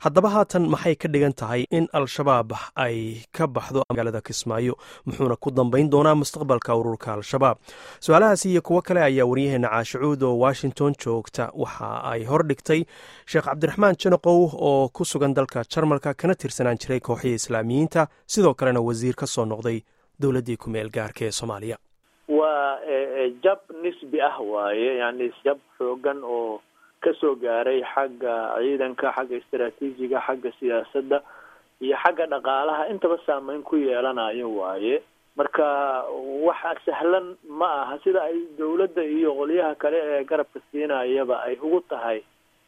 haddaba haatan maxay ka dhigan tahay in al-shabaab ay ka baxdo magaalada kismaayo muxuuna ku dambayn doonaa mustaqbalka ururka al-shabaab su-aalahaasi iyo kuwo kale ayaa waryaheena caashicuud oo washington joogta waxa ay hordhigtay sheekh cabdiraxmaan janaqow oo ku sugan dalka jarmalka kana tirsanaan jiray kooxihii islaamiyiinta sidoo kalena wasiir ka soo noqday dowladdii ku meel gaarka ee soomaaliya waa jab nisbi ah waaye yani jab xoogan oo kasoo gaaray xagga ciidanka xagga istaraatiijiga xagga siyaasadda iyo xagga dhaqaalaha intaba saameyn ku yeelanayo waaye marka waxa sahlan ma aha sida ay dawladda iyo qolyaha kale ee garabka siinayaba ay ugu tahay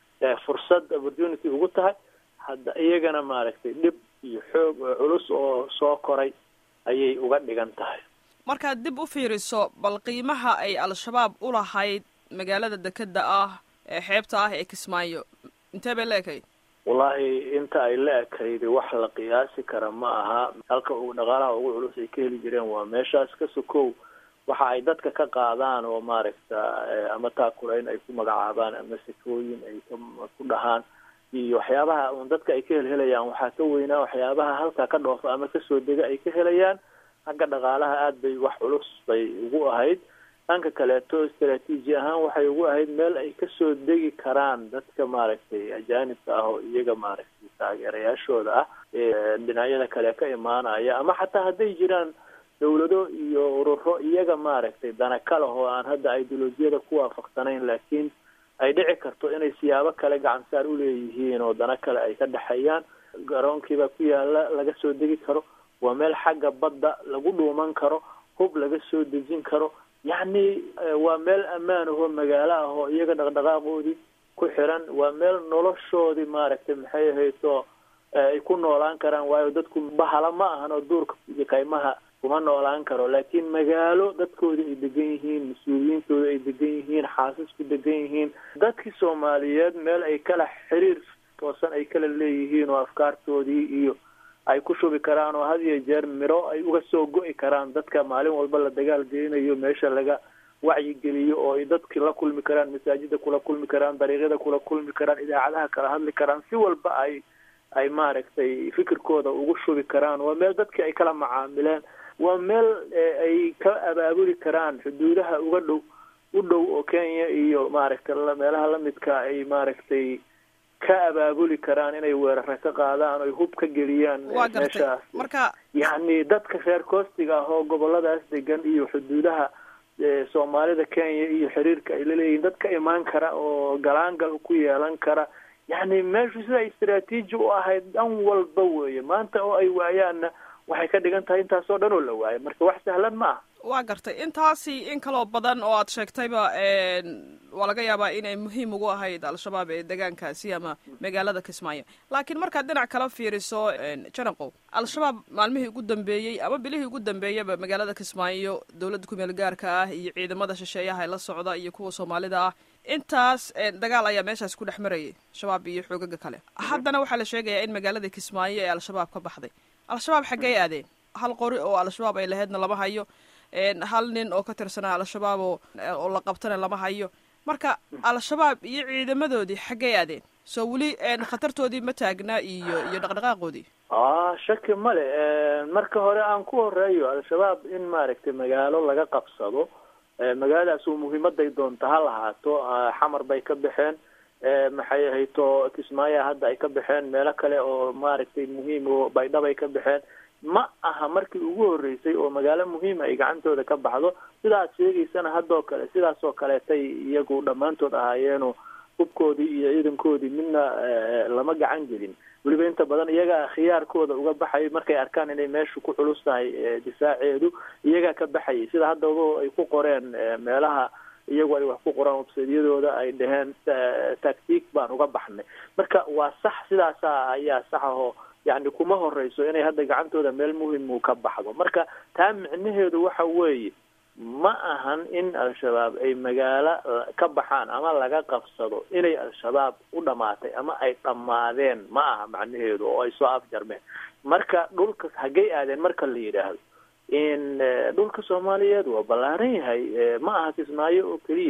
fursad opportunity ugu tahay hadda iyagana maaragtay dhib iyo xoog culus oo soo koray ayay uga dhigan tahay markaad dib u fiiriso bal qiimaha ay al-shabaab u lahayd magaalada dekeda ah ee xeebta ah ee kismaayo intee bay la ekayd wallahi inta ay la ekayd wax la qiyaasi kara ma aha halka uu dhaqaalaha ugu culus ay ka heli jireen waa meeshaas ka sokow waxa ay dadka ka qaadaan oo maaragta ama taakurayn ay ku magacaabaan ama sikooyin ay ku dhahaan iyo waxyaabaha un dadka ay ka helhelayaan waxaa ka weynaa waxyaabaha halkaa ka dhoofa ama kasoo dega ay ka helayaan xagga dhaqaalaha aada bay wax culus bay ugu ahayd dhanka kaleeto istaraatiiji ahaan waxay ugu ahayd meel ay kasoo degi karaan dadka maaragtay ajaanibka ah oo iyaga maaragtay taageerayaashooda ah ee dhinacyada kale ka imaanaya ama xataa hadday jiraan dawlado iyo ururo iyaga maaragtay dana ka leh oo aan hadda ideolojiyada ku waafaqsanayn laakiin ay dhici karto inay siyaabo kale gacansaar uleeyihiin oo dana kale ay ka dhexeeyaan garoonkiiba ku yaala laga soo degi karo waa meel xagga badda lagu dhuuman karo hub laga soo dejin karo yacni waa meel ammaan ahoo magaalo ah oo iyaga dhaqdhaqaaqoodii ku xiran waa meel noloshoodii maaragtay maxay ahayto ay ku noolaan karaan waayo dadku bahala ma ahan oo duurka iyo kaymaha kuma noolaan karo laakiin magaalo dadkoodii ay degan yihiin mas-uuliyiintooda ay degan yihiin xaasasku degan yihiin dadkii soomaaliyeed meel ay kala xiriir toosan ay kala leeyihiin oo afkaartoodii iyo ay ku shubi karaan oo had iyo jeer miro ay uga soo go-i karaan dadka maalin walba la dagaal gelinayo meesha laga wacyigeliyo oo ay dadki la kulmi karaan masaajida kula kulmi karaan dariiqyada kula kulmi karaan idaacadaha kala hadli karaan si walba ay ay maaragtay fikirkooda ugu shubi karaan waa meel dadki ay kala macaamileen waa meel ay ka abaabuli karaan xuduudaha uga dhow u dhow oo kenya iyo maaragtay meelaha lamidka ay maaragtay ka abaabuli karaan inay weerara ka qaadaan oy hub ka geliyaan meeshaas marka yacni dadka reer koostiga ah oo goboladaas degan iyo xuduudaha soomaalida kenya iyo xiriirka ay laleeyihiin dad ka imaan kara oo galaangal ku yeelan kara yacni meeshu sida istaraatiiji u ahayd dhan walba weeye maanta oo ay waayaanna waxay ka dhigan tahay intaasoo dhan oo la waayo marka wax sahlan ma aha waa gartay intaasi in kaloo badan oo aad sheegtayba waa laga yaabaa inay muhiim ugu ahayd al-shabaab ee deegaankaasi ama magaalada kismaayo laakiin markaad dhinac kala fiiriso janaqow al-shabaab maalmihii ugu dambeeyey ama bilihii ugu dambeeyaba magaalada kismaayo dowladda kumeel gaarka ah iyo ciidamada shisheeyaha ee la socda iyo kuwa soomaalida ah intaas dagaal ayaa meeshaas ku dhex marayay shabaab iyo xoogaga kale haddana waxaa la sheegayaa in magaalada kismaayo ee al-shabaab ka baxday al-shabaab xaggey aadeen hal qori oo al-shabaab ay lahaydna lama hayo hal nin oo ka tirsanaa al-shabaab oo oo la qabtana lama hayo marka al-shabaab iyo ciidamadoodii xaggey aadeen soo weli khatartoodii ma taagna iyo iyo dhaqdhaqaaqoodii ah shaki male marka hore aan ku horeeyo al-shabaab in maaragtay magaalo laga qabsado magaaladaas uu muhiimaday doonta ha lahaato xamar bay ka baxeen maxay ahayto kismaayo hadda ay ka baxeen meelo kale oo maaragtay muhiim oo baydhabay ka baxeen ma aha markii ugu horeysay oo magaalo muhiima ay gacantooda ka baxdo sidaad sheegaysana haddoo kale sidaas oo kaleetay iyagu dhammaantood ahaayeenoo hubkoodii iyo ciidankoodii midna lama gacan gelin weliba inta badan iyagaa khiyaarkooda uga baxayay markay arkaan inay meeshu ku culus tahay difaaceedu iyagaa ka baxayay sida haddaba ay ku qoreen meelaha iyagu ay wax ku qoraan websaydyadooda ay dhaheen tactic baan uga baxnay marka waa sax sidaasa ayaa sax ahoo yacni kuma horeyso inay hadda gacantooda meel muhimu ka baxdo marka taa micnaheedu waxa weeye ma ahan in al-shabaab ay magaalo ka baxaan ama laga qabsado inay al-shabaab u dhamaatay ama ay dhammaadeen ma aha macnaheedu oo ay soo afjarmeen marka dhulka haggay aadeen marka la yidhaahdo in dhulka soomaaliyeed waa ballaaran yahay ma aha kismaayo oo keliya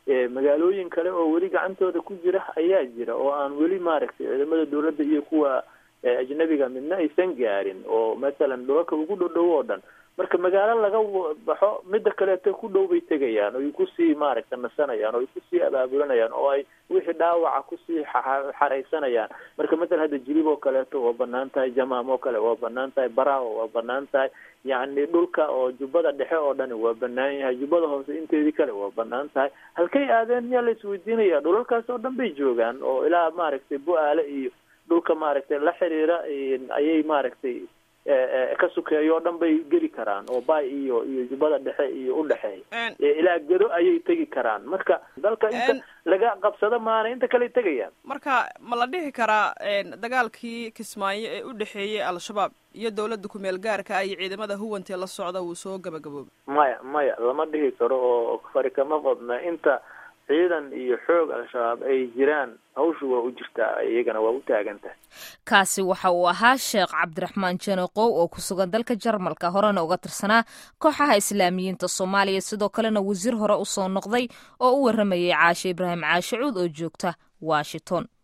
magaalooyin kale oo weli gacantooda ku jira ayaa jira oo aan weli maaragtay ciidamada dawladda iyo kuwa ajnabiga midna aysan gaarin oo mathalan dhulalka ugu dhodhow oo dhan marka magaalo laga baxo midda kaleeto ku dhow bay tegayaan oo ay kusii maaragta nasanayaan oo ay kusii abaabulanayaan oo ay wixii dhaawaca kusii xaraysanayaan marka mathalan hadda jilib oo kaleeto waa banaan tahay jamaam oo kale waa banaan tahay baraawo waa banaan tahay yacni dhulka oo jubbada dhexe oo dhani waa banaan yahay jubbada hoose inteedii kale waa banaan tahay halkay aadeen miyaa la isweydiinaya dhulalkaas oo dhan bay joogaan oo ilaa maaragtay bu-aale iyo dhulka maaragtay la xiriira ayay maaragtay ka sukeeyo o dhan bay geli karaan oo bay iyo iyo jubbada dhexe iyo udhexeeya ilaa gedo ayay tegi karaan marka dalka inta laga qabsado maana inta kale tegayaan marka ma la dhihi karaa dagaalkii kismaayo ee u dhexeeyey al-shabaab iyo dawladda ku-meel gaarka ah iyo ciidamada huwantee la socda wuu soo gabagaboobay maya maya lama dhihi karo oo fari kama qodna inta ciidan iyo xoog al-shabaab ay jiraan hawshu waa u jirtaa iyagana waa u taagan tahay kaasi waxa uu ahaa sheekh cabdiraxmaan janeqow oo ku sugan dalka jarmalka horena uga tirsanaa kooxaha islaamiyiinta soomaaliya sidoo kalena wasiir hore usoo noqday oo u warramayay caashe ibraahim caashe cuud oo joogta washington